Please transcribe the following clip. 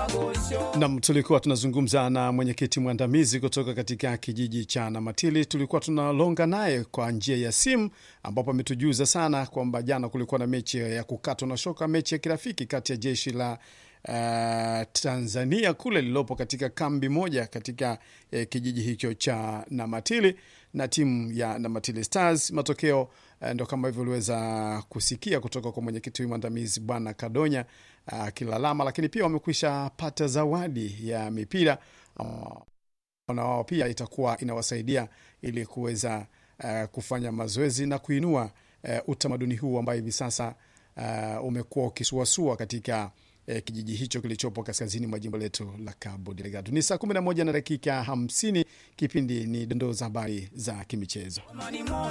Nam, tulikuwa tunazungumza na mwenyekiti mwandamizi kutoka katika kijiji cha Namatili. Tulikuwa tunalonga naye kwa njia ya simu, ambapo ametujuza sana kwamba jana kulikuwa na mechi ya kukatwa na shoka, mechi ya kirafiki kati ya jeshi la uh, Tanzania kule lililopo katika kambi moja katika uh, kijiji hicho cha Namatili na timu ya Namatili Stars. Matokeo uh, ndo kama hivyo uliweza kusikia kutoka kwa mwenyekiti mwandamizi Bwana Kadonya akilalama, uh, lakini pia wamekwisha pata zawadi ya mipira uh, na wao pia itakuwa inawasaidia ili kuweza uh, kufanya mazoezi na kuinua uh, utamaduni huu ambao hivi sasa uh, umekuwa ukisuasua katika uh, kijiji hicho kilichopo kaskazini mwa jimbo letu la Cabo Delgado. Ni saa 11 na dakika 50. Kipindi ni dondoo za habari za kimichezo.